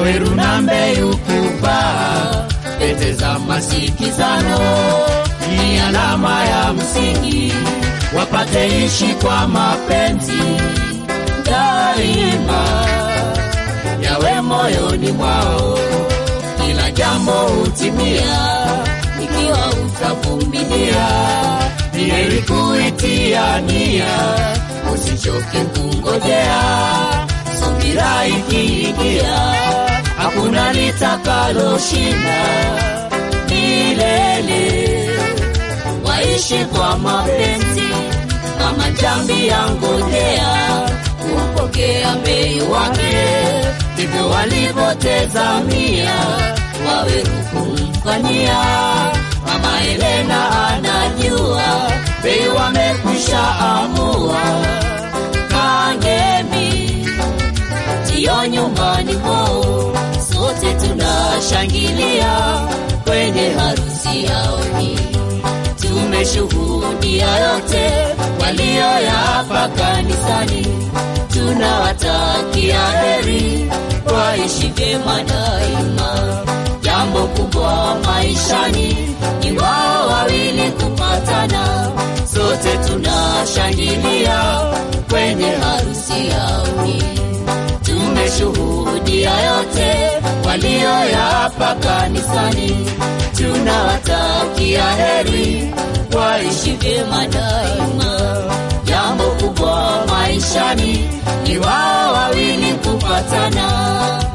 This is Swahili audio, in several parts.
Waweru na Mbeyu kuvaa pete za masikizano ni alama ya msingi, wapate ishi kwa mapenzi daima, yawe moyoni mwao, kila jambo hutimia ikiwa utavumilia. Ni heri kuitia nia, usichoke kungojea, subira ikiingia, hakuna litakaloshinda milele. Waishi kwa mapenzi kama jambi ya ngojea kupokea bei wake, ndivyo walivyotazamia Waweru kumfanyia. Mama Elena anajua bei wamekwisha amua. Kangemi ndiyo nyumbani kwao, sote tunashangilia kwenye harusi yao hii. Tumeshuhudia yote walioyapa kanisani, tunawatakia heri, waishi vyema daima. Jambo kubwa maishani ni wao wawili kupatana, sote tunashangilia kwenye harusi yao hii. Tumeshuhudia yote walioyapa kanisani, tunawatakia heri, waishi vyema daima. Jambo kubwa maishani ni wao wawili kupatana.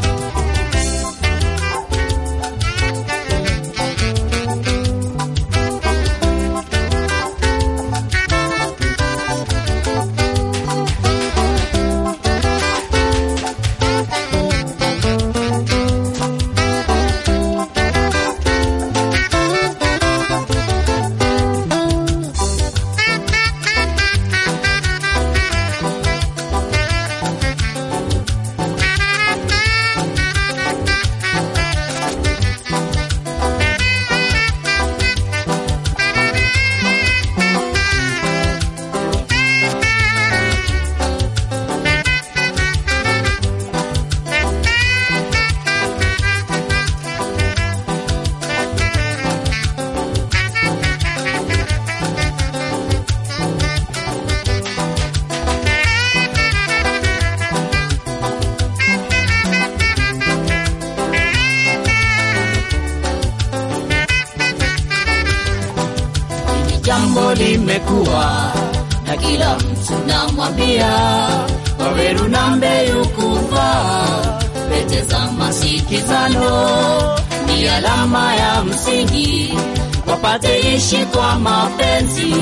Hili jambo limekuwa na kila mtu namwambia, Waweru na Mbeyu kuvaa pete za masikizano ni alama ya msingi, wapate ishi kwa mapenzi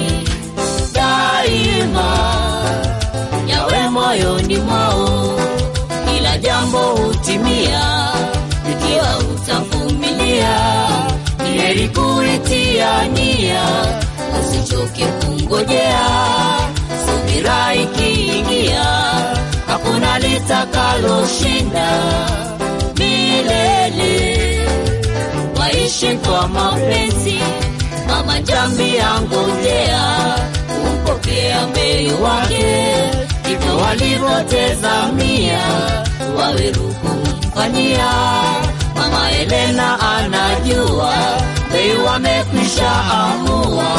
daima, yawe moyoni mwao, kila jambo hutimia ikiwa utavumilia. Ni heri kuitia nia, usichoke kungojea, subira ikiingia, hakuna litakaloshinda milele. Waishi kwa mapenzi, mama jambi angojea, kumpokea mbei wake, ndivyo walivyotazamia Waweru kumfanyia. Mama Elena anajua bei wamekwisha amua.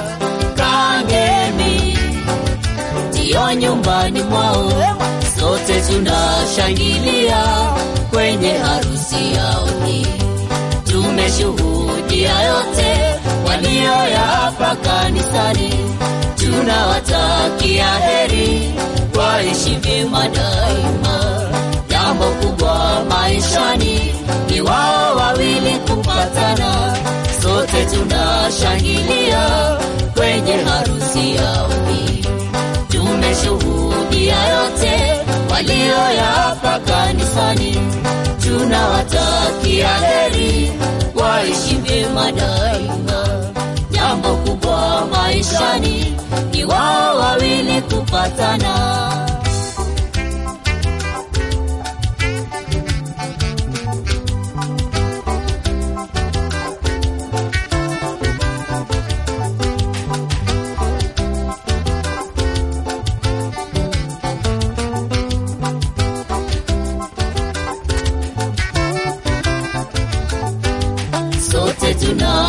Kangemi ndiyo nyumbani mwao, sote tunashangilia kwenye harusi yao hii. Tumeshuhudia yote walioyapa kanisani, tunawatakia heri, waishi vyema daima. Jambo kubwa maishani ni wao wawili kupatana, sote tunashangilia kwenye harusi yao hii. Tumeshuhudia yote walioyapa kanisani, tunawatakia heri, waishi vyema daima. Jambo kubwa maishani ni wao wawili kupatana.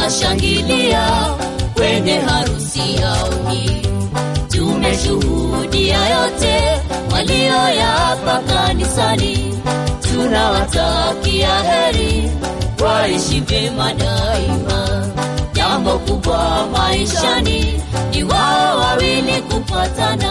tunashangilia kwenye harusi yao hii. Tumeshuhudia yote walioyapa kanisani, tunawatakia heri, waishi vyema daima. Jambo kubwa maishani ni wao wawili kupatana